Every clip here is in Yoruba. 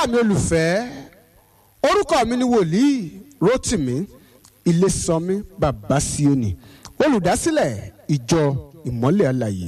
ará mi olùfẹ́ orúkọ mi ni wòlíì Rótìmí Ilésànmí bàbá Síónì olùdásílẹ̀ ìjọ ìmọ́lẹ̀ alàyè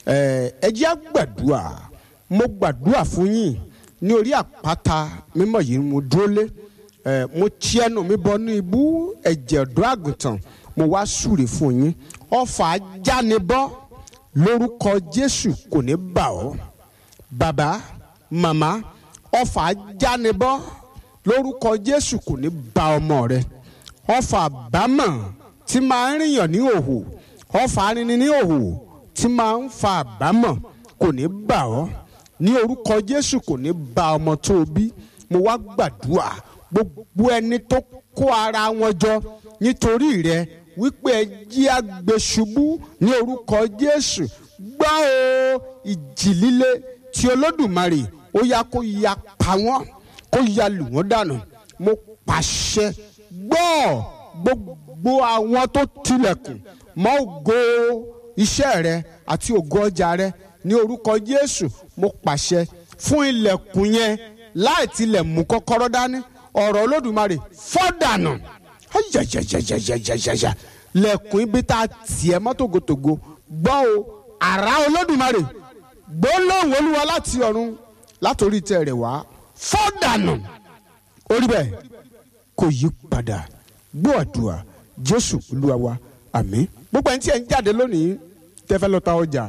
ẹ jẹ́ á gbàdúrà mo gbàdúrà fún yín ní orí àpáta mímọ́ yìí mo dúró lé mo tí ẹnu mi bọ ní ibú ẹ̀jẹ̀ ọ̀dọ́ àgùntàn mo wá súre fún yín ọfà ajánibọ́ lórúkọ Jésù kò ní bà ọ́ bàbá màmá ọfà ajánibọ́ lórúkọ Jésù kò ní bà ọmọ rẹ ọfà àbámọ̀ tí máa ń rìnyàn ní òhò ọfà arinrin ní òhò tí máa ń fa àbámọ̀ kò ní bà ọ́ ní orúkọ Jésù kò ní bà ọmọ tó o bí mo wá gbàdúrà gbogbo ẹni tó kó ara wọn jọ nítorí rẹ wípé ẹ jí àgbèṣubú ní orúkọ Jésù gbọ́ o ìjì líle tí Olódùmarè ó yá kó ya pa wọ́n kó ya lù wọ́n dànù mo pàṣẹ gbọ́ gbogbo àwọn tó tilẹ̀kùn mọ́ ògo iṣẹ́ rẹ àti ògo ọjà rẹ ní orúkọ Jésù mo pàṣẹ fún ilẹ̀kùn yẹn láì tilẹ̀ mú kọ́kọ́rọ́ dání ọ̀rọ̀ Olódùmarè fọ́dànù ayayayayayaya lẹ̀kùn ibi tá a tiẹ̀ mọ́ tògótògó gbọ́ o àrá Olódùmarè gbólóhùn Olúwa láti ọ̀run látòrí tẹ̀ rẹ̀ wá fọ́dànù orí bẹ́ẹ̀ kò yí padà gbọ́ àdúrà Jésù Olúwa wa àmín gbogbo ẹni tí ẹ ń jáde lónìí tẹ́fẹ́ lọ ta ọjà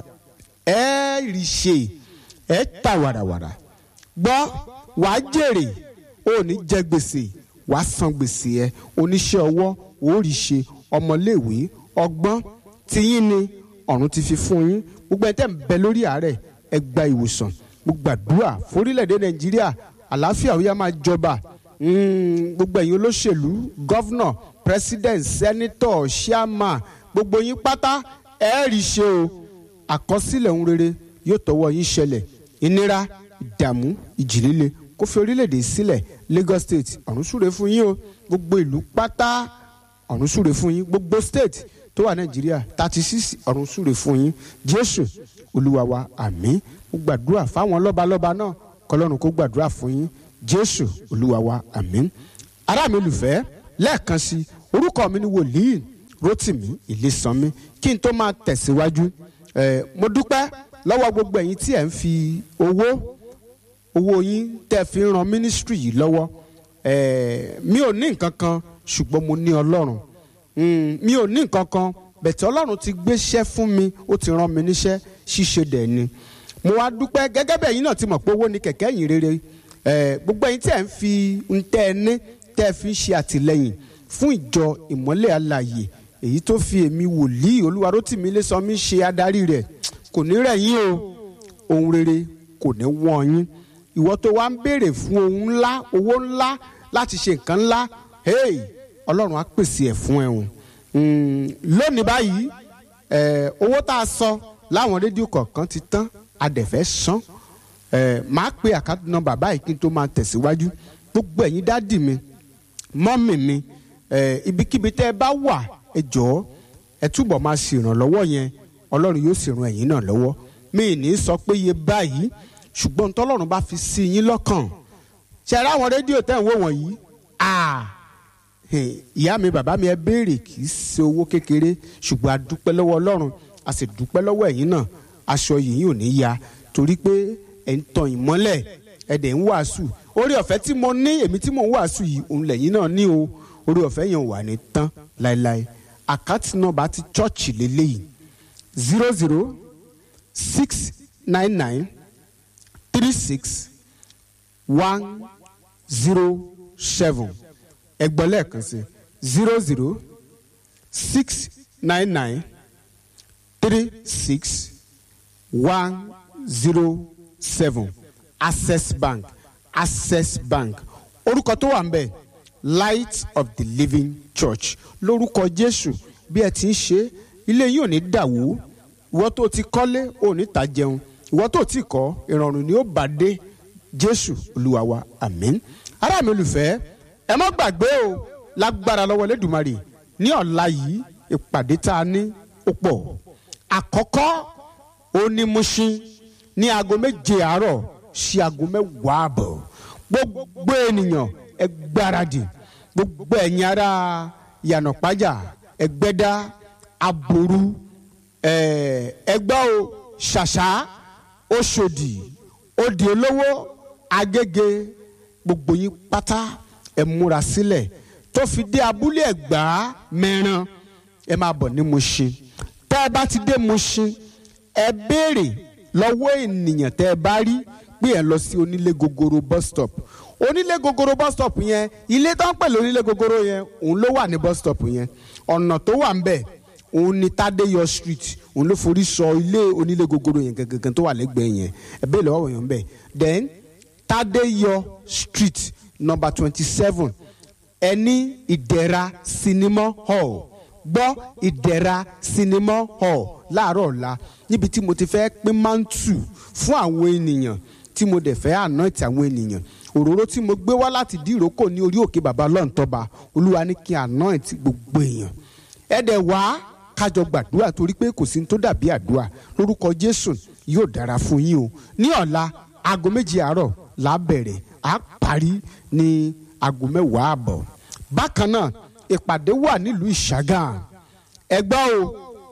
ẹ rí ṣe ẹ ta wàràwàrà gbọ́ wàá jèrè ò ní jẹ gbèsè wàá san gbèsè ẹ oníṣẹ́ ọwọ́ ò rí ṣe ọmọléèwé ọgbọ́n tiyín ni ọ̀run ti fi fún yín gbogbo ẹni tẹ́ ń bẹ lórí àárẹ̀ ẹ gba ìwòsàn mo gbàdúrà forílẹ̀-èdè Nàìjíríà àlàáfíà ó yá máa jọba gbogbo ẹ̀yin olóṣèlú gọ́vnọ̀ president senator chairman gbogbo yín pátá ẹ rí ṣe o àkọsílẹ̀ ohun rere yóò tọwọ́ yín ṣẹlẹ̀ ìnira ìdààmú ìjì líle kó fi orílẹ̀-èdè sílẹ̀ Lagos state ọ̀run súre fún yín o gbogbo ìlú pátá ọ̀run súre fún yín gbogbo state tó wà Nàìjíríà thirty six ọ̀run súre fún yín Jésù Olúwa wa àmín mo gbàdúrà fáwọn lọ́balọ́ba náà kọlọ́run kó gbàdúrà fún yín Jésù Olúwa wa àmín ará mi olùfẹ́ lẹ́ẹ̀kan sí orúkọ mi ni wòlíì Rótìmí Ilésànmí kí n tó máa tẹ̀síwájú eh, mo dúpẹ́ lọ́wọ́ gbogbo ẹ̀yin tí ẹ̀ ń fi owó owó yín tẹ́ fi ń ran mínísítírì yìí lọ́wọ́ eh, mi ò ní nǹkan kan ṣùgbọ́n mo ní Ọlọ́run mm, mi ò ní nǹkan kan bẹ̀tẹ̀ Ọlọ́run ti gbéṣẹ́ fún mi ó ti rán mi níṣẹ́ ṣíṣe dẹ̀ ni mo wá dúpẹ́ gẹ́gẹ́ bẹ́ẹ̀ yín náà ti mọ̀ pé owó ni kẹ̀kẹ́ yìí rere eh, gbogbo ẹ̀yin tí ẹ̀ ń fi ń tẹ́ ẹ ní tẹ́ ẹ fi ń ṣe àtìlẹ́yìn fún ìjọ ìmọ́lẹ̀ alàyè èyí tó fi èmi wòlíì Olúwarótìmí Ilésànmí ṣe adarí rẹ̀ kò ní rẹ̀ yín o ohun rere kò ní wọ́n yín ìwọ tó wá ń béèrè fún ohun ńlá owó ńlá láti ṣe nǹkan ńlá hey Ọlọ́run á pèsè ẹ̀ fún ẹ o lónìí báyìí owó tá a sọ láwọn rédíò kọ̀ọ̀kan ti tán adẹ̀fẹ́ san máa pe àkáǹtì nọ́mbà báyìí kí n tó máa tẹ̀síwájú gbogbo ẹ̀yin dádì mi mọ́mì mi ibikíbi tẹ́ ẹ bá wà ẹ jọ̀ọ́ ẹ túbọ̀ máa ṣèrànlọ́wọ́ yẹn ọlọ́run yóò sì ran ẹ̀yin náà lọ́wọ́ mi ní sọ pé iye báyìí ṣùgbọ́n tọ́lọ́run bá fi sí yín lọ́kàn ṣe ara àwọn rédíò tẹ́ ń wò wọ̀nyí ìyá mi bàbá mi ẹ béèrè kì í ṣe owó kékeré ṣùgbọ́n a dúpẹ́ lọ́wọ́ ọlọ́run a sì dúpẹ́ lọ́wọ́ ẹ̀yin náà aṣọ yìí ò ní ya torí pé ẹ̀ ń tan ìmọ́lẹ̀ ẹ̀ dẹ̀ ń wàásù orí ọ̀fẹ́ tí mo ní èmi tí mò ń wàásù yìí òun lẹ́yìn náà ní o orí ọ̀fẹ́ yẹn wà ní tán láéláé àkáǹtì nọ́mbà ti chọ́ọ̀chì lélẹ́yìí zero zero six nine nine three six one zero seven ẹgbọ́n lẹ́ẹ̀kan sí zero zero six nine nine three six one zero seven access bank access bank orúkọ tó wà ń bẹ̀ light of the living church lórúkọ jésù bí ẹ ti ń ṣe ilé yìí ò ní dàwó ìwọ tó ti kọ́lé ò ní ta jẹun ìwọ tó ti kọ́ ìrọ̀rùn ni ó bá dé jésù olúwa wa àmín ará mi olùfẹ́ ẹ má gbàgbé o lágbára lọ́wọ́ lẹ́dùnmarè ní ọ̀la yìí ìpàdé tá a ní ó pọ̀ àkọ́kọ́ ó ní Mushin ní aago méje àárọ̀ sí aago mẹ́wàá àbọ̀ gbogbo ènìyàn ẹ gbáradì gbogbo ẹ̀yin ará yànnàpájà ẹgbẹ́dá aboru ẹgbẹ́ o ṣàṣà oṣòdì òdì olówó agége gbogbo yín pátá ẹ múra sílẹ̀ tó fi dé abúlé ẹ̀gbá mẹ́ran ẹ máa bọ̀ ní Mushin tẹ́ ẹ bá ti dé Mushin ẹ béèrè lọ́wọ́ ènìyàn tẹ́ ẹ bá rí pé ẹ lọ sí onílé gogoro bus stop onílé gogoro bus stop yẹn ilé tó ń pè lónílé gogoro yẹn òun ló wà ní bus stop yẹn ọ̀nà tó wà ń bẹ̀ òun ni Tádéyọ̀ street òun ló forí sọ ilé onílé gogoro yẹn gangan tó wà lẹ́gbẹ̀ẹ́ yẹn ẹ béèrè lọ́wọ́ yẹn ń bẹ̀ then Tádéyọ̀ street number twenty seven ẹni ìdẹ̀ra cinema hall gbọ́ ìdẹ̀ra cinema hall láàárọ̀ ọ̀la níbi tí mo ti fẹ́ pín mántù fún àwọn ènìyàn tí mo dẹ̀ fẹ́ anoint àwọn ènìyàn òróró tí mo gbé wá láti dìrókò ní orí òkè bàbá lọ́ǹtọ́ba olúwa ní kí anoint gbogbo èèyàn ẹ dẹ̀ wá kájọ gbàdúrà torí pé kò sí ní tó dàbí àdúrà lórúkọ jésù yóò dára fún yín o ní ọ̀la aago méjì àárọ̀ là á bẹ̀rẹ̀ á parí ní aago mẹ́wàá àbọ̀ bákan náà ìpàdé wà nílùú ìṣàgà ẹgbẹ́ o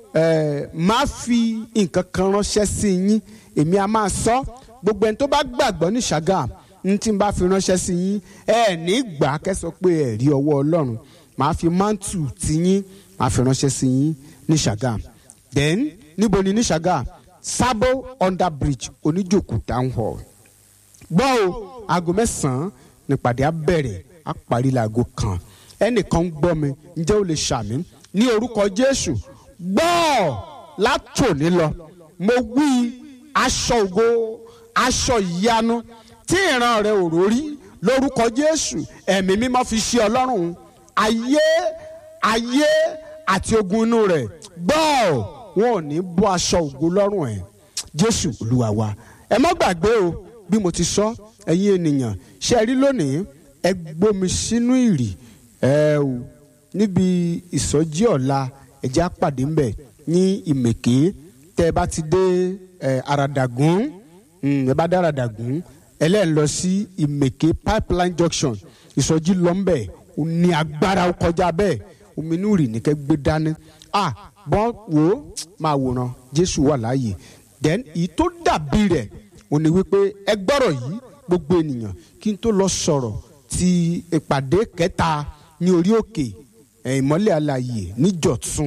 ẹ máa fi nǹkan kan ránṣẹ́ sí yín èmi a máa sọ gbogbo ẹni tó bá gbàgbọ́ ní ìṣàgà ní tí n bá fi ránṣẹ́ sí yín ẹ ní gbà kẹ́sọ pé ẹ rí ọwọ́ ọlọ́run màá fi mántù tí yín màá fi ránṣẹ́ sí yín ní ìṣàgà then níbo ni ní ìṣàgà Sabo under bridge oníjòkó town hall gbọ́ o aago mẹ́sàn-án nípàdé á bẹ̀rẹ̀ á parí láago kan ẹnìkan ń gbọ́ mi ǹjẹ́ o lè ṣàmì ní orúkọ Jésù gbọ́ látòní lọ mo wí aṣọ ògo aṣọ ìyanu tí ìran rẹ ò rórí lórúkọ Jésù ẹ̀mí mímọ́ fi ṣe Ọlọ́run ayé ayé àti ogun inú rẹ̀ gbọ́ wọn ò ní bọ́ aṣọ ògo lọ́rùn ẹ̀ Jésù Olúwa wa ẹ má gbàgbé o bí mo ti sọ ẹ̀yin ènìyàn ṣe rí lónìí ẹ gbómi sínú ìrì ẹ o níbi ìsọjí ọ̀la ẹ̀jẹ̀ àpàdé ńbẹ̀ ní ìmẹ̀ké tẹ́ ẹ bá ti dé ẹ àràdàgún ẹ bá dé àràdàgún ẹlẹ́yìn lọ sí ìmẹ̀ké pipeline junction ìsọjí lọ́nbẹ̀ ò ní agbára ó kọjá bẹ́ẹ̀ omi inú rì ní kẹ́ gbé dání ah bọ́n wò ó máa wòran Jésù wà láàyè then èyí tó dàbí rẹ̀ ò ní wípé ẹ gbọ́rọ̀ yìí gbogbo ènìyàn kí n tó lọ sọ̀rọ̀ ti ìpàdé kẹta ní orí òkè ìmọ́lẹ̀ alàyè níjọ̀tún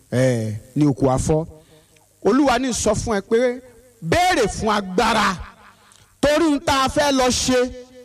ní oko afọ́ olúwa ní sọ fún ẹ pé béèrè fún agbára torí n ta fẹ́ lọ ṣe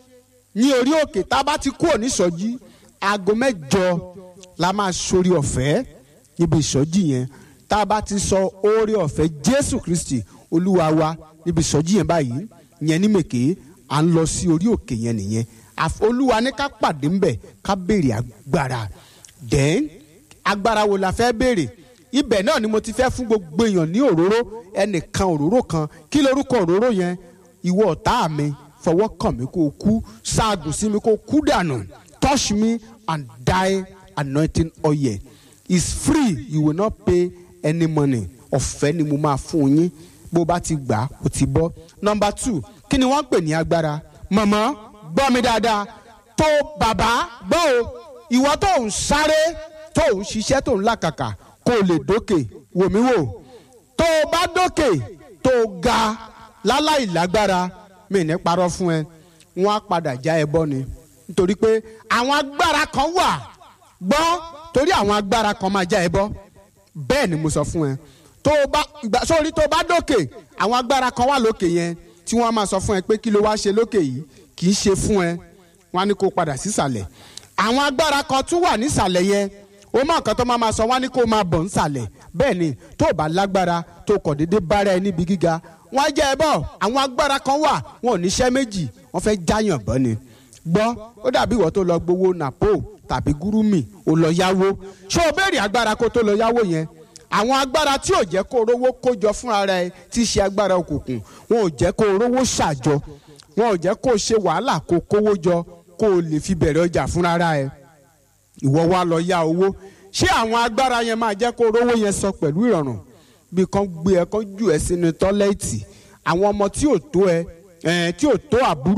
ní orí òkè tá a bá ti kúrò nísọjí aago mẹ́jọ la máa sórí ọ̀fẹ́ níbi ìsọjí yẹn tá a bá ti sọ oore ọ̀fẹ́ jésù kristi olúwa wa níbi ìsọjí yẹn báyìí yẹn ní mèké à ń lọ sí orí òkè yẹn nìyẹn olúwa ní ká pàdé ńbẹ ká béèrè agbára then agbára wo la fẹ́ béèrè ibẹ̀ náà ni mo ti fẹ́ fún gbogbo èèyàn ní òróró ẹnìkan òróró kan kí lorúkọ òróró yẹn ìwọ ọ̀tá mi fọwọ́ kàn mí kó o kú ṣaagùn sí mi kó o kú dànù touch me and die anointing oil is free you will not pay any money ọ̀fẹ́ ni mo máa fún yín bó bá ti gbà ó ti bọ́ number two kí ni wọ́n ń pè ní agbára màmá gbọ́ mi dáadáa tó bàbá gbọ́ o ìwọ tó ń sáré tó ń ṣiṣẹ́ tó ń làkàkà kó o lè dókè wò mí wò tó o bá dókè tó o ga láláì lágbára mi ní parọ́ fún ẹ wọ́n á padà já ẹ bọ́ ni nítorí pé àwọn agbára kan wà gbọ́ torí àwọn agbára kan máa já ẹ bọ́ bẹ́ẹ̀ ni mo sọ fún ẹ tó o bá ìgbà sórí tó o bá dókè àwọn agbára kan wà lókè yẹn tí wọ́n á máa sọ fún ẹ pé kí ló wá ṣe lókè yìí kì í ṣe fún ẹ wọ́n á ní kó o padà sísàlẹ̀ àwọn agbára kan tún wà nísàlẹ̀ yẹn o máa kan tó máa ma sọ wọ́n á ní kó o máa bọ̀ nísàlẹ̀ bẹ́ẹ̀ ni tó o bá lágbára tó o kọ̀ déédéé bára ẹ níbi gíga wọ́n á jẹ́ ẹ bọ̀ àwọn agbára kan wà wọn ò níṣẹ́ méjì wọ́n fẹ́ jáyàn bọ́ ni gbọ́ ó dàbí ìwọ tó lọ gbowó nàpó tàbí gúrúmì ó lọ yáwó ṣé o béèrè agbára kó tó lọ yáwó yẹn àwọn agbára tí ò jẹ́ kó rówó kójọ fúnra rẹ tí í ṣe agbára òkùnkùn wọn ò jẹ́ kó rówó ṣàjọ wọn ò jẹ́ kó ṣe wàhálà kó kówó jọ kó o lè fi bẹ̀rẹ̀ ọjà fúnra rẹ ìwọ wa lọ yá owó ṣé àwọn agbára yẹn máa jẹ́ kó rówó yẹn sọ pẹ̀lú ìrọ̀rùn bí kan gbé ẹ kan jù ẹ sínú tọ́lẹ́ẹ̀tì àwọn ọmọ tí ò tó ẹ ẹ tí ò tó àbúrò ẹ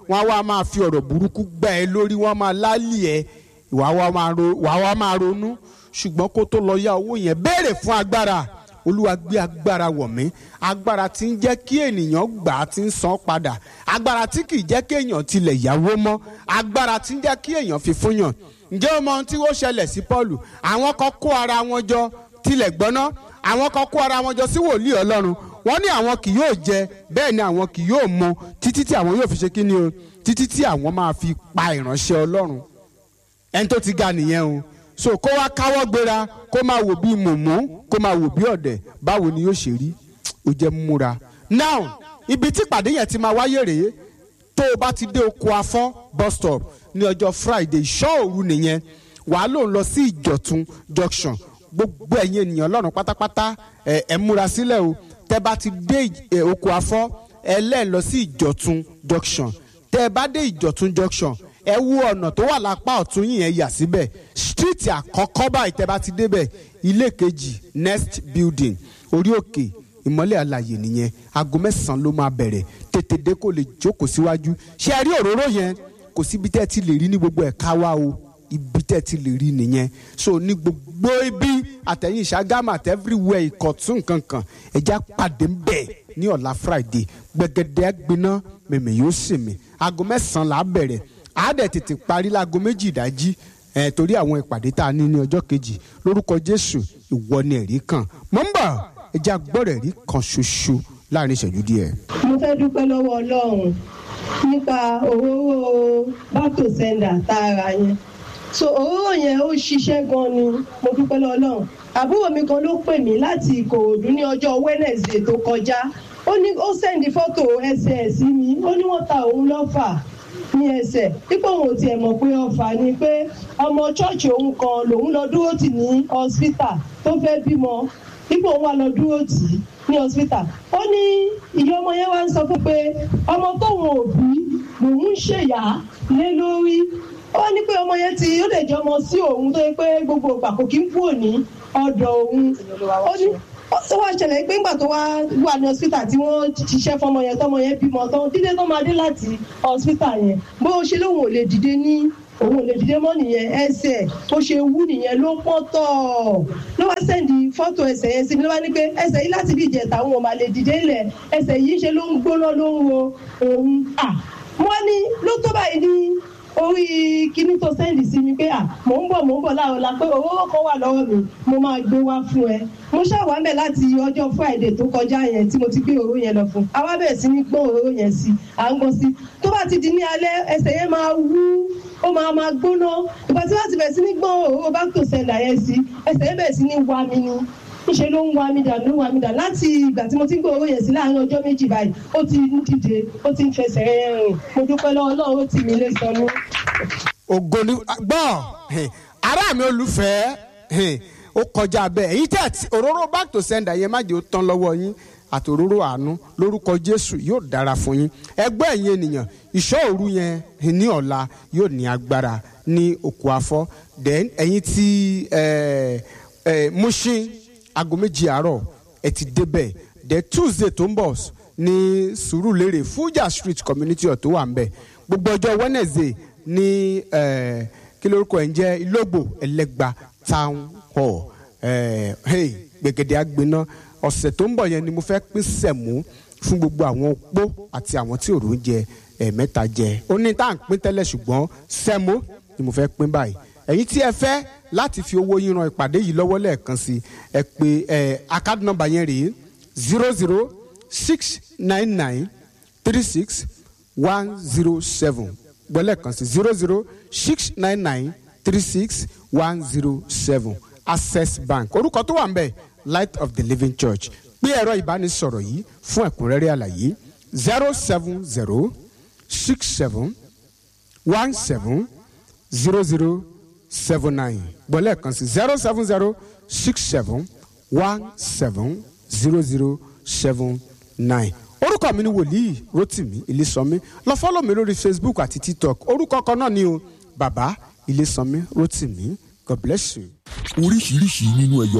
wọ́n á wá máa fi ọ̀rọ̀ burúkú gbà ẹ́ lórí wọ́n á máa lálì ẹ́ wàá wá máa ronú ṣùgbọ́n kó tó lọ yá owó yẹn béèrè fún agbára olúwa gbé agbára wọ̀ mí agbára tí ń jẹ́ kí ènìyàn gbà á ti ń san padà agbára tí kì í jẹ́ kí èèyàn tilẹ̀ yáwó mọ́ agbára tí ń jẹ́ kí èèyàn fi fún yàn ǹjẹ́ o mọ ohun tí ó ṣẹlẹ̀ sí Pọ́ọ̀lù àwọn kan kó ara wọn jọ tilẹ̀ gbọ́ná àwọn kan kó ara wọn jọ sí wòlíì Ọlọ́run wọ́n ní àwọn kì yóò jẹ bẹ́ẹ̀ ni àwọn kì yóò mu títí tí àwọn yóò fi ṣe kí ni o títí tí àwọn máa fi pa ìránṣẹ́ Ọlọ́run ẹni tó ti ga nìyẹn o so kó wá káwọ́ gbéra kó máa wò bí mùmú kó máa wò bí ọ̀dẹ̀ báwo ni yóò ṣe rí ó jẹ́ múra. now ibi tí ìpàdé yẹn ti máa wáyé rèé tó o bá ti dé oko afọ́ bus stop ní ọjọ́ friday ìṣọ́ òru nìyẹn wàá lò ń lọ sí ìjọ̀tún junction gbogbo ẹ̀yin ènìyàn ọlọ́run pátápátá ẹ̀ ẹ̀ múra sílẹ̀ o tẹ́ bá ti dé oko afọ́ ẹ lẹ́ẹ̀ lọ sí ìjọ̀tún junction tẹ́ ẹ bá dé ìjọ̀tún junction ẹ wo ọ̀nà tó wà lápá ọ̀tún yìí ẹ yà síbẹ̀ street àkọ́kọ́ báyìí tẹ́ bá ti débẹ̀ ilé kejì next building orí òkè ìmọ́lẹ̀ àlàyé nìyẹn aago mẹ́sàn-án ló máa bẹ̀rẹ̀ tètè dé kó lè jókòó síwájú ṣé ẹ rí òróró yẹn kò síbi tẹ́ ẹ ti lè rí ní gbogbo ẹ̀ka wa o ibi tẹ́ ẹ ti lè rí nìyẹn so ní gbogbo ibi àtẹ̀yìn ìṣàgámù àti everywhere ìkọ̀tún kankan ẹja pàdé ń bẹ̀ ní ọ̀la friday gbẹ̀gẹ̀dẹ̀ gbiná mẹ̀mẹ̀ yóò sì mí aago mẹ́sàn-án là á bẹ̀rẹ̀ àádẹ́ tètè parí láago méjì ìdájí ẹ̀ torí àwọn ìpàdé tá a ní ní ọjọ́ kejì lórúkọ jésù ìwọ ni ẹ̀rí kan mọ̀ ń bọ̀ ẹja gbọ́dọ̀ ẹ̀rí kan ṣoṣo láàrin ìṣẹ́jú díẹ̀. mo fẹ́ dúpẹ́ lọ́wọ́ ọlọ́run nípa òróró bátò sẹ́ńdà tá a rà yẹn so òróró yẹn ó ṣiṣẹ́ gan ni mo dúpẹ́ lọ́wọ́ ọlọ́run àbúrò mi kan ló pè mí láti ìkòròdú ní ọjọ́ wednesday tó kọjá ó ní ó sẹ́ndí fọ́tò ẹsẹ̀ ẹ̀ sí mi ó ní wọ́n ta òun lọ́fà ní ẹsẹ̀ dípò òun ò tiẹ̀ mọ̀ pé ọfà ni pé ọmọ ṣọ́ọ̀ṣì òun kan lòun lọ dúró tì ní hospital tó fẹ́ bímọ dípò òun wà lọ dúró tì í ní hospital ó ní ìyá ọmọ yẹn wá ń sọ fún pé ọmọ tóun ò bí lòun ń ṣèyà lé lórí ó ní pé ọmọ yẹn ti ó lè jẹ ọmọ sí òun tó yẹ pé gbogbo ìgbà kò kí ń kúrò ní ọ̀dọ̀ òun ó ní ó wá ṣẹlẹ̀ pé ńgbà tó wá wà ní hospital tí wọ́n ṣiṣẹ́ fọmọ yẹn tọmọ yẹn bímọ tán dídé tó máa dé láti hospital yẹn bó ṣe lóun ò lè dìde ní òun ò lè dìde mọ́ nìyẹn ẹsẹ̀ ó ṣe wú nìyẹn ló pọ́n tọ̀ ló wá sẹ́ndì fọ́tò ẹsẹ̀ yẹn sí mi ló wá ní pé ẹsẹ̀ yìí láti bí ìjẹta òun ò máa lè dìde lẹ̀ ẹsẹ̀ yìí ṣe ló ń gbóná ló ń wo òun à wọ́n ní ló tó báyìí ní orí kíní tó sẹ́ndì sí mi pé à mò ń bọ̀ mò ń bọ̀ láàrọ̀ la pé owó kan wà lọ́wọ́ mi mo máa gbé wá fún ẹ mo ṣàwá mẹ́ láti ọjọ́ friday tó kọjá yẹn tí mo ti gbé òróró yẹn lọ fún àwa bẹ̀rẹ̀ sí ní gbọ́n òróró yẹn sí à ń gbọ́n sí tó bá ti di ní alẹ́ ẹsẹ̀ yẹn máa wú ó máa máa gbóná ìgbà tí wọ́n ti bẹ̀rẹ̀ sí ní gbọ́n òróró bá tó sẹ́ndà yẹn sí ẹsẹ̀ yẹn bẹ̀rẹ̀ sí ní wá mi ni níṣẹ́ ló ń wá mi dà ló ń wá mi dà láti ìgbà tí mo ti ń gbé owó yẹn sí láàárín ọjọ́ méjì báyìí ó ti ń dìde ó ti ń fẹsẹ̀ rìn mo dúpẹ́ lọ́wọ́ Ọlọ́run ó ti mi lé sọnù. ògo ni gbọ́ ará mi olùfẹ́ ó kọjá bẹ́ẹ̀ èyí tẹ̀ tí òróró back to sender yẹn má jẹ́ ó tán lọ́wọ́ yín àti òróró àánú lórúkọ Jésù yóò dára fún yín ẹgbẹ́ ẹ̀yin ènìyàn ìṣọ́ òru yẹn ní ọ̀la yóò ní agbára ní òkú afọ́ then ẹ̀yin tí Mushin aago méjì àárọ̀ ẹ ti débẹ̀ the Tuesday tó ń bọ̀ ní Sùúrùlérè Fuja Street community ọ̀ tó wà ń bẹ̀ gbogbo ọjọ́ Wednesday ní kí lórúkọ ẹ̀ ń jẹ́ Ìlógbò Ẹlẹ́gba town hall gbẹ̀gẹ̀dẹ̀ àgbẹ̀ná ọ̀sẹ̀ tó ń bọ̀ yẹn ni mo fẹ́ pín sẹ̀mú fún gbogbo àwọn opó àti àwọn tí òrò ń jẹ ẹ̀ẹ̀mẹ́ta jẹ ó ní tá à ń pín tẹ́lẹ̀ ṣùgbọ́n sẹ́mú ni mo fẹ́ pín báyìí ẹ̀yin tí ẹ fẹ́ láti fi owó yín ran ìpàdé yìí lọ́wọ́ lẹ́ẹ̀kan sí ẹ pé ẹ account number yẹn rèé zero zero six nine nine three six one zero seven gbọ́lẹ̀ kan sí zero zero six nine nine three six one zero seven access bank orúkọ tó wà ń bẹ̀ light of the living church pé ẹ̀rọ ìbánisọ̀rọ̀ yìí fún ẹ̀kúnrẹ́rẹ́ àlàyé zero seven zero six seven one seven zero zero seven nine gbọ́lẹ̀ kan sí zero seven zero six seven one seven zero zero seven nine orúkọ mi ni wòlíì rotimi ilésànmí lọ fọ́lọ̀ mi lórí facebook àti tiktok orúkọ kan náà ni o bàbá ilésànmí rotimi god bless you. oríṣiríṣi nínú ẹyọ